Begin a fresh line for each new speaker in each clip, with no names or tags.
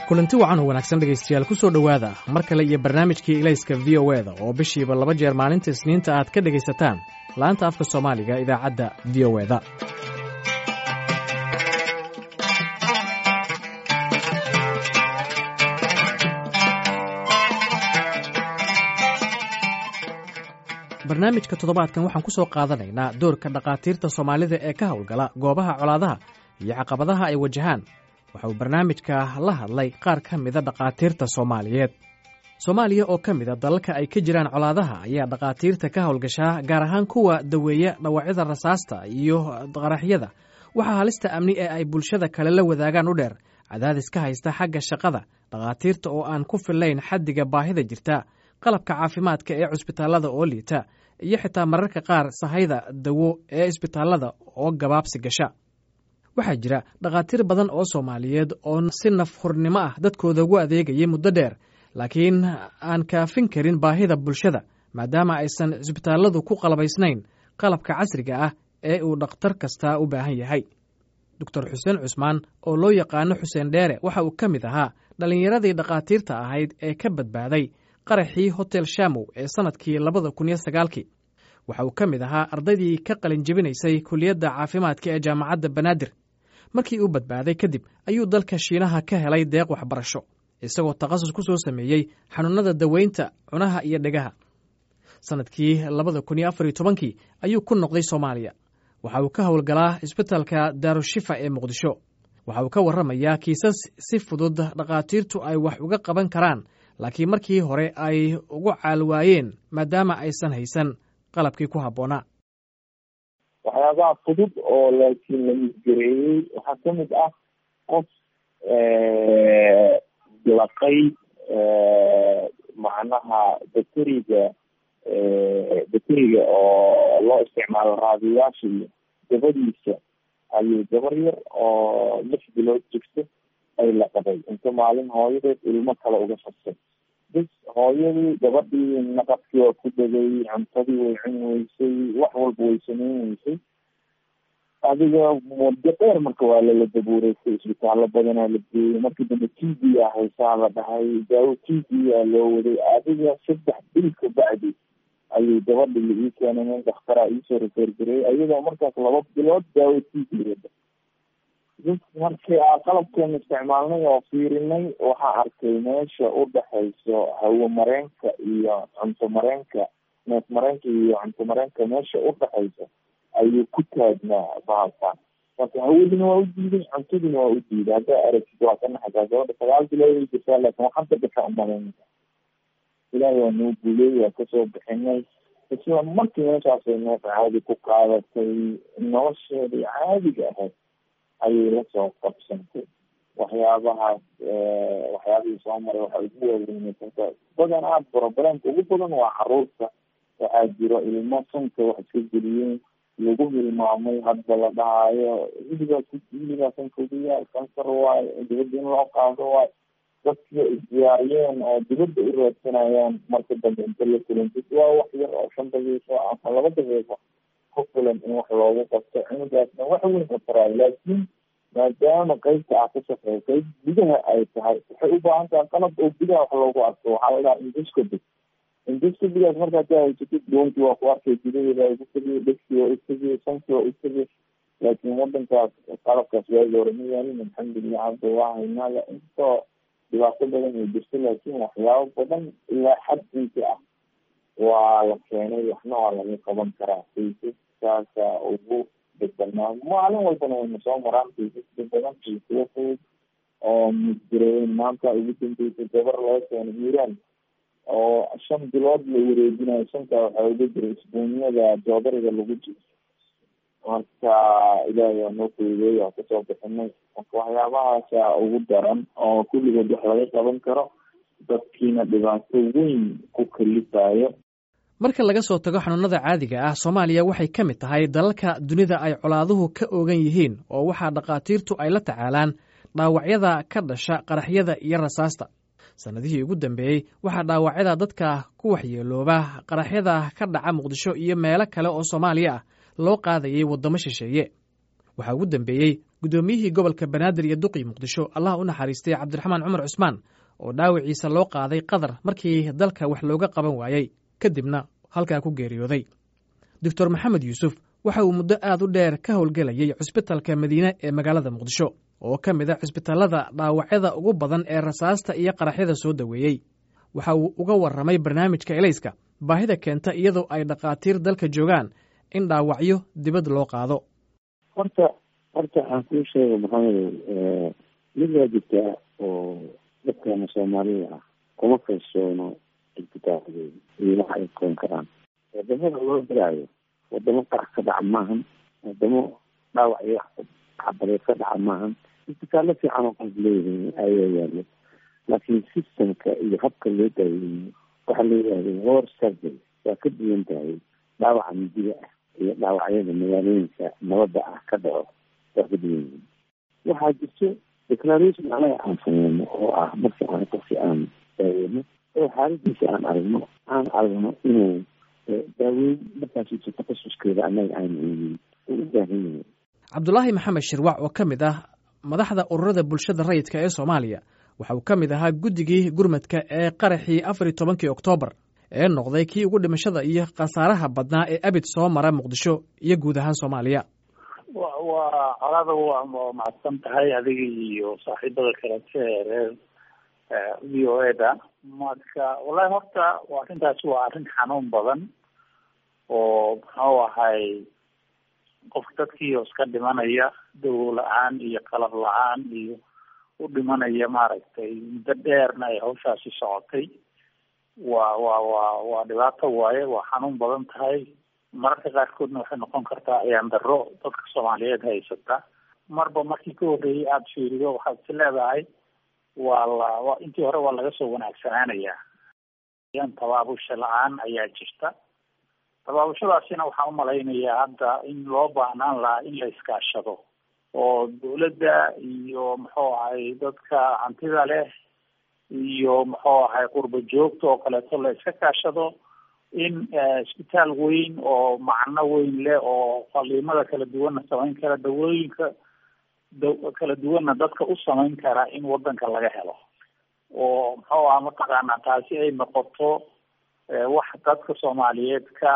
kulanti wacan oo wanaagsan dhegaystayaal ku soo dhowaada mar kale iyo barnaamijkii ilayska v o eda oo bishiiba laba jeer maalinta isniinta aad ka dhegaysataan laanta afka soomaaliga idaacadda v o eda barnaamijka toddobaadkan waxaan ku soo qaadanaynaa doorka dhakhaatiirta soomaalida ee ka howlgala goobaha colaadaha iyo caqabadaha ay wajahaan waxa uu barnaamijka la hadlay qaar ka mida dhakhaatiirta soomaaliyeed soomaaliya oo ka mida dalalka ay ka jiraan colaadaha ayaa dhakhaatiirta ka howlgashaa gaar ahaan kuwa daweeya dhawacyada rasaasta iyo qaraxyada waxaa halista amni ee ay bulshada kale la wadaagaan u dheer cadaadis ka haysta xagga shaqada dhakhaatiirta oo aan ku fillayn xaddiga baahida jirta qalabka caafimaadka ee cusbitaallada oo liita iyo xitaa mararka qaar sahayda dawo ee isbitaallada oo gabaabsi gasha waxaa jira dhakhaatiir badan oo soomaaliyeed oo si naf hurnimo ah dadkooda ugu adeegayay muddo dheer laakiin aan kaafin karin baahida bulshada maadaama aysan cisbitaalladu ku qalabaysnayn qalabka casriga ah ee uu dhakhtar kasta u baahan yahay doctor xuseen cusmaan oo loo yaqaano xuseen dheere waxa uu ka mid ahaa dhallinyaradii dhakhaatiirta ahayd ee ka badbaaday qaraxii hotel shamow ee sannadkii labada kun iyo sagaalkii waxa uu ka mid ahaa ardaydii ka qalin jebinaysay kuliyadda caafimaadka ee jaamacadda banaadir markii uu badbaaday kadib ayuu dalka shiinaha ka helay deeq waxbarasho isagoo takhasus ku soo sameeyey xanuunada daweynta cunaha iyo dhegaha sannadkii labada kun iyo afar iyo tobankii ayuu ku noqday soomaaliya waxa uu ka howlgalaa isbitalka daarushifa ee muqdisho waxa uu ka warramayaa kiisas si fudud dhakhaatiirtu ay wax uga qaban karaan laakiin markii hore ay ugu caalwaayeen maadaama aysan haysan qalabkii ku habboonaa
waxyaabaha fudud oo laakiin la misgareeyey waxaa ka mid ah qof laqay macnaha bateriga bateriga oo loo isticmaalo raadiyaasha iyo dabadiisa ayuu gabar yar oo lix bilood jirto ay laqaday inta maalin hooyadeed ilmo kale uga fastay bis hooyadii gabadhii naqadkii waa ku degay cuntadii way cun weysay wax walba way sameyn weysay adiga muddo dheer marka waa lala dabuureysay isbitaallo badanaa la geeyey markii dambe t v a haysaa la dhahay daawo t v a loo waday adiga saddex bil ka bacdi ayuu gabadhi la ii keenay nin dhakhtaraa iisoo refergareeyay ayadoo markaas laba bilood daawo t v wada bis markii aa qalabkeena isticmaalnay oo fiirinay waxaa arkay meesha u dhexayso hawo mareenka iyo cunto mareenka neef mareenka iyo cunto mareenka meesha u dhexayso ayuu ku taagnaa bahalkan marka hawadina waa u diiday cuntadina waa u diiday haddaa aragtid waa ka naxasaa gabadha sagaal bilood ay jirtaa laakin waxanta dhasha umalayn ilaahay waa noo guuley waa kasoo bixinay isla markii meeshaasay neef caadi ku qaadatay nolosheedii caadiga ahayd ayay lasoo qabsantay waxyaabahaas waxyaabihii soo maray waxaa ugu waaweynaysanka badanaa broblемka ugu badan waa caruurta waxaa jiro ilmo sanka wax iska geliyeen lagu hilmaamay hadba la dhahaayo hiligaa hiligaa sanka ugu yaal kansar waayo dibadda in loo qaado waayo dadkii isdiyaariyeen oo dibadda u raadsanayaan marka dambe inta la kulantid waa wax yar oo shan daqiiqo ama laba daqiiqo ku filan in wax loogu qabto cunugaasna wax weyn u taraayo laakiin maadaama qeybta ah ka shaqeeya qeyb gudaha ay tahay waxay u baahan tahay qalab oo gudaha wax loogu arko waxaa la dhaha induscobi induscobigaas markaad ka haysatid doonti waa ku arkay gudaheeda ugu tegiyo dhegsi waa u tegiyo sanki waa u tegiyo laakiin wadankaas qalabkaas waagi hore ma yaalin alxamdulilah hadda waa haynaa intoo dhibaato badan ay jirto laakiin waxyaabo badan ilaa xad inti ah waa la keenay waxna waa laga qaban karaa kaysaskaasa ugu degbanaa maalin walbana wayna soo maraan kaysaska badan kaysaya fudud oo misgareeyen maanta ugu dambeysay gabar laga keeno iiraan oo shan bilood la wareejinayo shantaa waxaa uga jira isbuunyada joodariga lagu jiro marka ilaahay waa noo fududeey waa kasoo bixinay marka waxyaabahaasa ugu daran oo kulligood wax laga qaban karo dadkiina dhibaato weyn ku kalifayo
marka laga soo tago xanuunada caadiga ah soomaaliya waxay ka mid tahay dalalka dunida ay colaaduhu ka oogan yihiin oo waxaa dhakhaatiirtu ay la tacaalaan dhaawacyada ka dhasha qaraxyada iyo rasaasta sannadihii ugu dambeeyey waxaa dhaawacyada dadka ku waxyeelooba qaraxyada ka dhaca muqdisho iyo meelo kale oo soomaaliya ah loo qaadayay waddamo shisheeye waxaa ugu dambeeyey guddoomiyihii gobolka banaadir iyo duqii muqdisho allah u naxariistay cabdiraxmaan cumar cusmaan oo dhaawiciisa loo qaaday qatar markii dalka wax looga qaban waayey kadibna halkaa ku geeriyooday doctor maxamed yuusuf waxa uu muddo aad u dheer ka howlgelayey cusbitalka madiine ee magaalada muqdisho oo ka mid a cusbitallada dhaawacyada ugu badan ee rasaasta iyo qaraxyada soo daweeyey waxa uu uga warramay barnaamijka elayska baahida keenta iyadoo ay dhakhaatiir dalka joogaan in dhaawacyo dibad loo qaado
horta horta aan kuu sheego maxamedow mid waa jirtaa oo dadkana soomaalida ah kuma kalsoono isbitaalkooda iyo waxa ay koon karaan wadamada loo diraayo wadamo qarax ka dhaca maahan wadamo dhaawac iyo xabadeed ka dhaca maahan isbitaallo fiican oo qof leeyihin ayaa yaalo laakiin systemka iyo habka loo daaweeyo waxaa la yidhahda war surgery waa ka duwan tahay dhaawaca midida ah iyo dhaawacyada magaalooyinka nabadda ah ka dhaco waa ka duwan yihin waxaa jirto declaration anaga aan sameyno oo ah markii aan qofki aan daaweyno oo xaaladiisa aan aragno aan aragno inuu daaweyn markaas takhasuskeeda anaga aan eegin uu u baahan yahay
cabdulaahi maxamed shirwac oo ka mid ah madaxda ururada bulshada rayidka ee soomaaliya waxa uu ka mid ahaa guddigii gurmadka ee qaraxii afar iyo tobankii oktoobar ee noqday kii ugu dhimashada iyo khasaaraha badnaa ee abid soo mara muqdisho iyo guud ahaan soomaaliya
waa colada waa macadsan tahay adiga iyo saaxiibada kalete ee reer v o e da marka wallahi horta arrintaasi waa arrin xanuun badan oo muxuu ahay qofka dadkii oo iska dhimanaya dawo la-aan iyo qalab la-aan iyo u dhimanaya maaragtay muddo dheerna ay hawshaasi socotay waa waa waa waa dhibaato waaye waa xanuun badan tahay mararka qaarkoodna waxay noqon kartaa ayaan darro dadka soomaaliyeed haysata marba markii ka horreeyay aada fiirido waxaad is leedahay waa la wa intii hore waa laga soo wanaagsanaanayaa yan tabaabusha la-aan ayaa jirta tabaabushadaasina waxaan umalaynayaa hadda in loo baahnaan lahaa in la iskaashado oo dawladda iyo muxuu ahay dadka hantida leh iyo muxuu ahay qurba joogta oo kaleeto la iska kaashado in isbitaal weyn oo macno weyn leh oo qaliimada kala duwanna samayn kara dawooyinka da kala duwanna dadka u samayn kara in wadanka laga helo oo muxuu aha mataqaanaa taasi ay noqoto wax dadka soomaaliyeed ka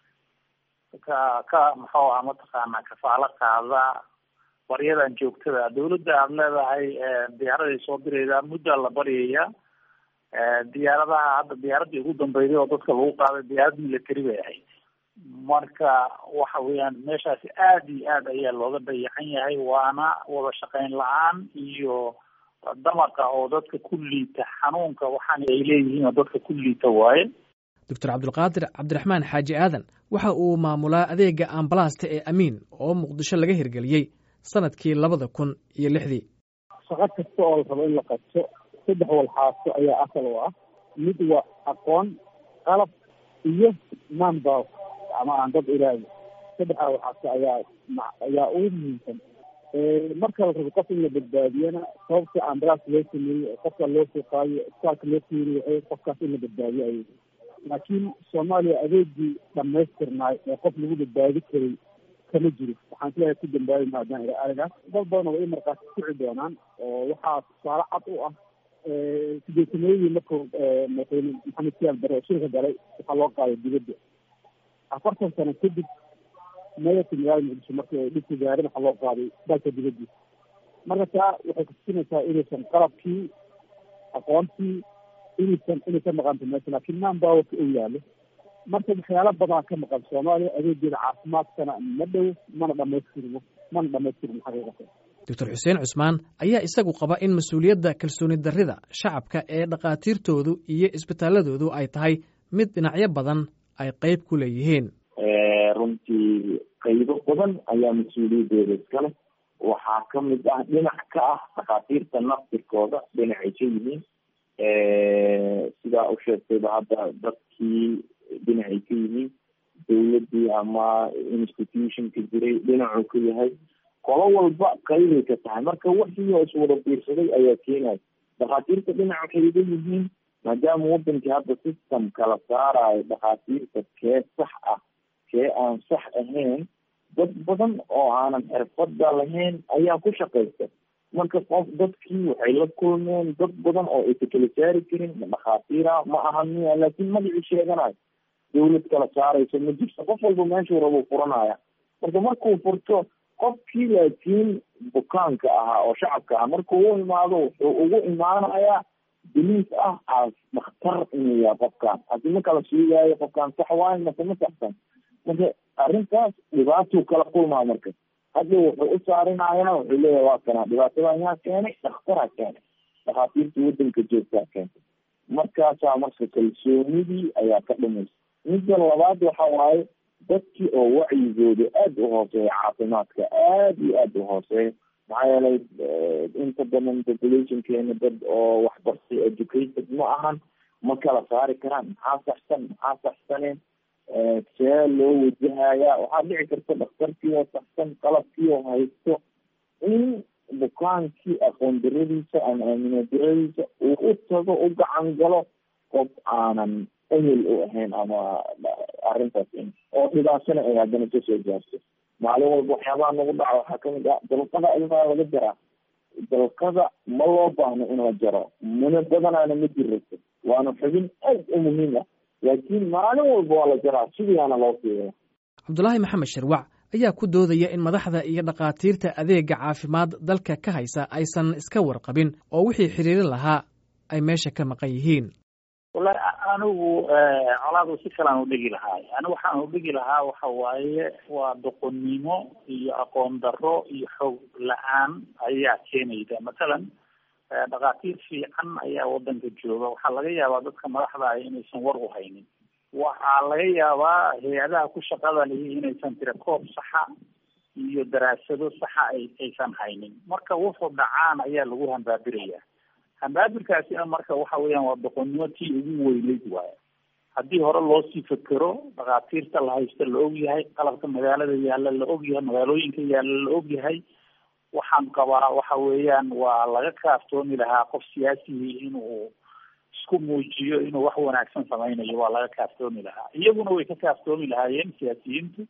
ka ka muxuu aha mataqaanaa kafaalo qaada baryadan joogtada dawladda aada leedahay diyaaraday soo diraydaa muddaa la baryaya diyaaradaha hadda diyaaradii ugu dambeyday oo dadka lagu qaaday diyaarad military bay ahayd marka waxa weeyaan meeshaasi aada iyo aad ayaa looga dayacan yahay waana wada shaqeyn la-aan iyo damaqa oo dadka ku liita xanuunka waxaan ay leeyihiin oo dadka ku liita waaye
doctor cabdulqaadir cabdiraxmaan xaaji aadan waxa uu maamulaa adeega ambalaasta ee amiin oo muqdisho laga hirgeliyey sanadkii labada kun iyo lixdii
shaqo kasta oo la rabo in la qabto saddex walxaaso ayaa asal u ah mid waa aqoon qalab iyo manbow ama aan dad ilaali saddexdaa walxaaso ayaa ayaa ugu muhiimsan marka la rabo qof in la badbaadiyana sababta ambalaas loo sameeyey qofka loo soo qaadiyo isbitaalka loo keeniyo waxay qofkaas in la badbaadiyo ayay laakiin soomaaliya adeegii dhamaystirnaay ee qof lagu badbaadi karay kama jiro waxaan sileeyahay ku dambaabi maadaan ila arigaas dad badan way i markaati kici doonaan oo waxaa tusaale cad u ah sideetanadii markuu madaxweyne maxamed siyaal bare oo shilka galay waxaa loo qaaday dibadda afartan sano kadib mayorka magaalada muqdisho markii ay dhibka gaareen waxaa loo qaaday dalka dibaddiisa marka taa waxay kutusinaysaa inaysan qalabkii aqoontii inaysan inay ka maqanta meesha laakiin manpowerka uu yaalo marka waxyaalo badan ka maqan soomaaliya adeegeeda caafimaadkana ma dhow mana dhamaystirmo mana dhamaystirmo xaqiiqatan
doctor xuseen cusmaan ayaa isagu qaba in mas-uuliyadda kalsooni darrida shacabka ee dhakhaatiirtoodu iyo isbitaaladoodu ay tahay mid dhinacyo badan ay qeyb ku leeyihiin
runtii qaybo badan ayaa mas-uuliyadooda iskale waxaa ka mid ah dhinac ka ah dhakhaatiirta naftirkooda dhinacay ka yihiin sidaa u sheegtayba hadda dadkii dhinacay ka yihiin dawladdii ama institutionka jiray dhinacuu ka yahay qolo walba qaybay ka tahay marka wixii oo iswada biirsaday ayaa keenaya dhakhaatiirta dhinac waxay iga yihiin maadaama wadankii hadda system kala saarayo dhakhaatiirta kee sax ah kee aan sax ahayn dad badan oo aanan xirfada lahayn ayaa ku shaqaysta marka qof dadkii waxay la kulmeen dad badan oo aysa kala saari karin dhakhaatiira ma aha miya laakiin magacii sheeganayo dawlad kala saarayso ma jirto qof walba meeshuu rabo furanaya marka markuu furto qofkii laakiin bukaanka ahaa oo shacabka ah markuu u imaado wuxuu ugu imaanayaa biliis ah as dhakhtar inuu yahay qofkaan hadii ma kala sheegaayo qofkaan sax waayo mase ma saxsan marka arrintaas dhibaatuu kala kulmaa marka hadda wuxuu u saarinayana wuxuu leeyahay waa kana dhibaatadan yaa keenay dhakhtaraa keenay dhakhaatiirta wadanka joogtaa keentay markaasaa marka kalsoonidii ayaa ka dhimaysa midda labaad waxa waaye dadkii oo wacyigooda aada u hooseeya caafimaadka aada iyo aada u hooseeya maxaa yeelay inta badan populationkeena dad oo waxbartay educated ma ahan ma kala saari karaan maxaa saxsan maxaa saxsaneen see loo wajahaya waxaa dhici karta dhakhtarkii oo saxsan qalabkii oo haysto in bukaankii aqoon daradiisa ama aamino daradiisa uu u tago u gacan galo qof aanan ehel u ahayn ama arrintaas in oo dhibaatana ay haddana kasoo gaarto maalin walba waxyaabaha nagu dhaca waxaa kamid ah dalqada ilmaa laga jaraa dalqada ma loo baahno in la jaro muna badanaana ma jirrato waana xubin aad u muhiim ah laakiin maalin walba waa la jaraa sidiiaana loo fiiriya
cabdulaahi maxamed sharwac ayaa ku doodaya in madaxda iyo dhakhaatiirta adeega caafimaad dalka ka haysa aysan iska warqabin oo wixii xiriirin lahaa ay meesha ka maqan yihiin
wallahi anigu colaadu si kalaan udhigi lahaay anigu waxaan udhigi lahaa waxa waaye waa doqonnimo iyo aqoon darro iyo xoog la-aan ayaa keenayda mathalan dhakhaatiir fiican ayaa wadanka jooga waxaa laga yaabaa dadka madaxda ah inaysan war u haynin waxaa laga yaabaa hay-adaha ku shaqada lihi inaysan tirakoob saxa iyo daraasado saxa ay aysan haynin marka wuxuu dhacaan ayaa lagu hambaabiraya hambaabirkaasina marka waxa weeyaan waa doqonnimo tii ugu weyneyd waayo haddii hore loosii fekero dhakhaatiirta la haysta la ogyahay qalabka magaalada yaalla la ogyahay magaalooyinka yaalla la ogyahay waxaan qabaa waxa weeyaan waa laga kaaftoomi lahaa qof siyaasihii inuu isku muujiyo inuu wax wanaagsan samaynayo waa laga kaaftoomi lahaa iyaguna way ka kaaftoomi lahaayeen siyaasiyiintu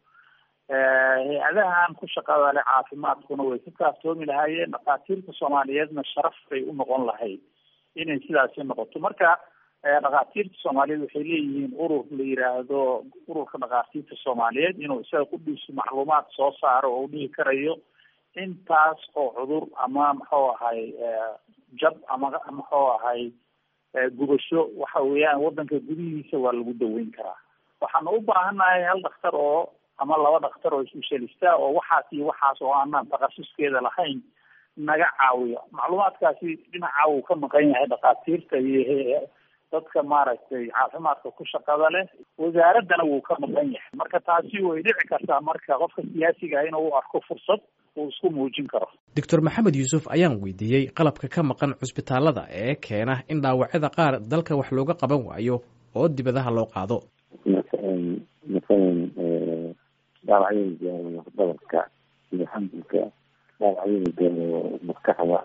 hay-adahan ku shaqada leh caafimaadkuna way ka kaaftoomi lahaayeen dhakhaatiirta soomaaliyeedna sharaf bay u noqon lahayd inay sidaasi noqoto marka dhakhaatiirta soomaaliyeed waxay leeyihiin urur la yiraahdo ururka dhakhaatiirta soomaaliyeed inuu isaga ku dhiiso macluumaad soo saaro oo u dhihi karayo intaas oo cudur ama muxuu ahay jab ama muxuu ahay gubasho waxa weeyaan wadanka gudihiisa waa lagu daweyn karaa waxaanu u baahannahay hal dhakhtar oo ama laba dhakhtar oo isbeshalista oo waxaas iyo waxaas oo aanaan takhasuskeeda lahayn naga caawiyo macluumaadkaasi dhinaca uu ka maqan yahay dhakhaatiirta iyo dadka maaragtay caafimaadka ku shaqada leh wasaaraddana wuu ka maqan yahay marka taasi way dhici kartaa marka qofka siyaasiga ah inuu u arko fursad uu isku muujin karo
doctor maxamed yuusuf ayaan weydiiyey qalabka ka maqan cusbitaalada ee keena in dhaawacyada qaar dalka wax looga qaban waayo oo dibadaha loo qaado
masalan dhaawacyada gaaro dhabarka iyo xambulka dhaawacyada gaaro maskaxda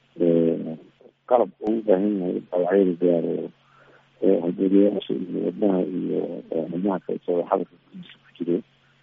qalab uu u baahan yahay dhaawacyada gaaro hadeeriyaasha iyo wadnaha iyo xubnaha kalsoo xadarka gudiisa ku jiro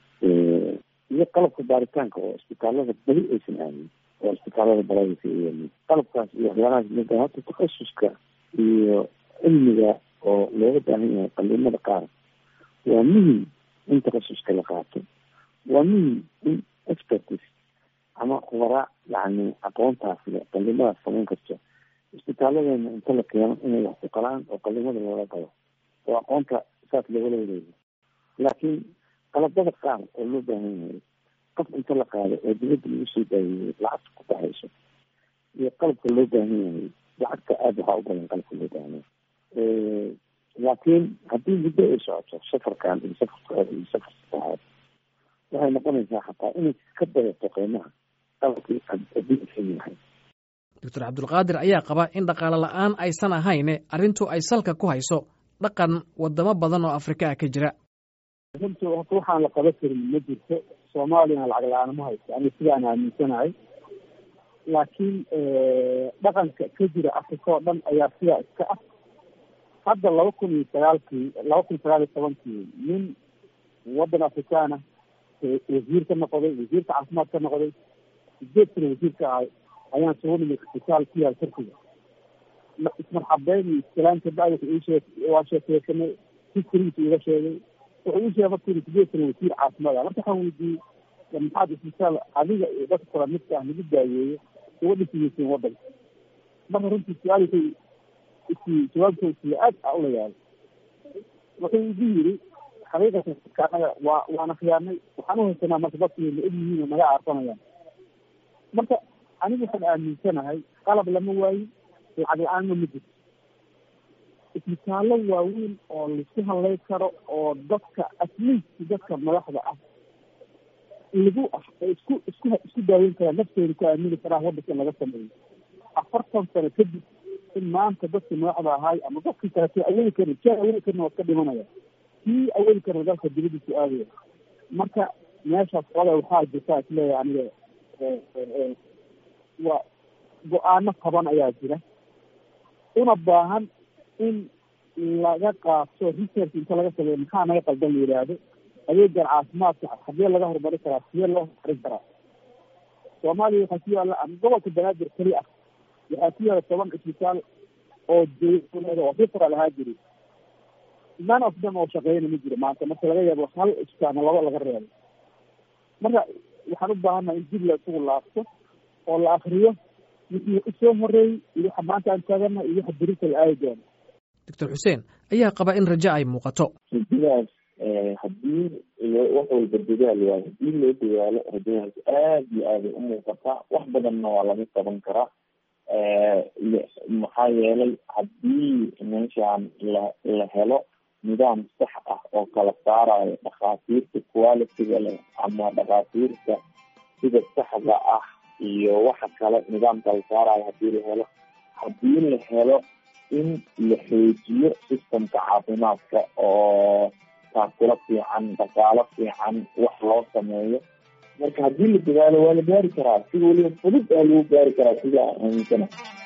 iyo qalabka baaritaanka oo isbitaalada beli aysan aadin oo isbitaalada balaadisa ay qalabkaas iyo waxyaalahaas mida hata takhasuska iyo cilmiga oo looga baahan yahay qaliimada qaar waa muhim in takhasuska la qaato waa muhim in expertis ama khubara yani aqoontaas le qaliimadaas samayn karto isbitaalladeena inta la keeno inay wax ku qalaan oo qalimada loola qabo oo aqoonta saas loogala wareego laakiin qalabada qaar oo loo baahan yahay qof inta la qaado oo dibadda lagu soo daawiyey lacagta ku baxayso iyo qalabka loo baahan yahay lacagta aada waxaa u badan qalabka loo baahan yahay laakiin haddii muddo ay socoto safarkan iyo safarkooda iyo safar saddexaad waxay noqonaysaa xataa inay ka badato qiimaha qalabkii adduunka yahay
doctor cabdulqaadir ayaa qaba in dhaqaale la-aan aysan ahayne arrintu ay salka ku hayso dhaqan wadamo badan oo afrika ah ka jira
runtu horta waxaan la qaban karin ma jirto soomaaliyana lacag la-aan ma haysto aniga sidaan aaminsanahay laakiin dhaqanka ka jira afrika oo dhan ayaa sidaa iska ah hadda laba kun iyo sagaalkii laba kun sagaal iyo tobankii nin waddan afrikaana wasiir ka noqday wasiirka caafimaad ka noqday sideed sana wasiirka ahay ayaan soo nimid isbitaal ku yaal turkiga ismarxabeyn iyo iskalaanta bacdi iishee waa sheekeysanay hiskorigiisa iga sheegay wuxuu ii sheegay markuu sideed sana wasiir caafimaad ah marka waxaan weydiiyey maxaad isbitaal adiga iyo dadka kala midka ah lagu daaweeyo uga dhisigeyseen wadanka marka runtii su-aalkay isi jawaabka isiiya aad a ula yaabay wuxuu igu yiri xaqiiqatan dadka anaga waa waana khiyaanay waxaan uhaysanaa marka dadku la og yihiin oo naga aarsanayaan marka anigu waxaan aaminsanahay qalab lama waayin lacag la-aanna ma jirto isbitaallo waaweyn oo laisku hadlay karo oo dadka atleast dadka madaxda ah lagu isku isku isku daaweyn karaa naftooda ku aamini karaa wadanka in laga sameeyo afartan sano kadib in maanta dadkii madaxda ahaay ama dadkii kaleto awoodi karin kii awoodi karin waa ka dhimanaya kii awoodi karna dalka dibadiisu aadaya marka meeshaas oda waxaa jirta isleeyahay aniga waa go-aano qaban ayaa jira una baahan in laga qaato research inta laga sameeyo maxaa naga qaldan la yidhaahdo adeegan caafimaadka hadee laga horumarin karaa sidee loo horumarin karaa soomaaliya waxaa ku yaalla ama gobolka banaadir keli ah waxaa ku yaalla toban isbitaal oo dowlada oo fifral ahaa jiri none of them oo shaqeyna ma jiro maanta marka laga yaabo hal isbitaalna laba laga reebo marka waxaan u baahannaha in dib la isugu laabto oo la akriyo wixii usoo horeeyey iyo waxa maanta aan taagana iyo waxa berita la aadi doono
doctor xuseen ayaa qaba in rajo ay muuqato
rajadaas haddii wax walba dadaal waayo haddii loo dadaalo rajadaas aad iyo aaday u muuqataa wax badanna waa laga qaban karaa maxaa yeelay haddii meeshaan la la helo nidaam sax ah oo kala saarayo dhakhaatiirta qualitiga leh ama dhakhaatiirta sida saxda ah iyo waxa kale nidaam kala saarayo haddii la helo haddii la helo in la xoojiyo systemka caafimaadka oo taakula fiican dhaqaalo fiican wax loo sameeyo marka haddii la dadaalo waa la gaari karaa si weliba fudud aa lagu gaari karaa sida aan aaminsana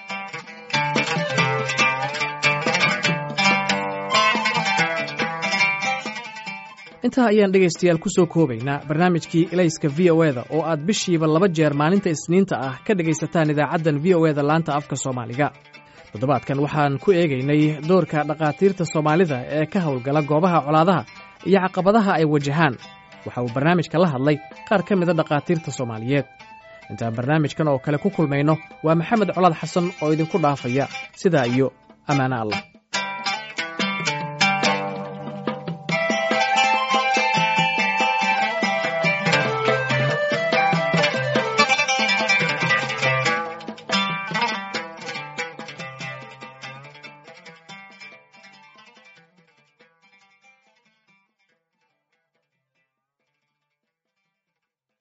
intaa ayaan dhegaystayaal ku soo koobaynaa barnaamijkii elayska v o eda oo aad bishiiba laba jeer maalinta isniinta ah ka dhegaysataan idaacaddan v o eda laanta afka soomaaliga toddobaadkan waxaan ku eegaynay doorka dhakhaatiirta soomaalida ee ka howlgala goobaha colaadaha iyo caqabadaha ay wajahaan waxa uu barnaamijka la hadlay qaar ka mida dhakhaatiirta soomaaliyeed intaan barnaamijkan oo kale ku kulmayno waa maxamed colaad xasan oo idinku dhaafaya sidaa iyo ammaano allah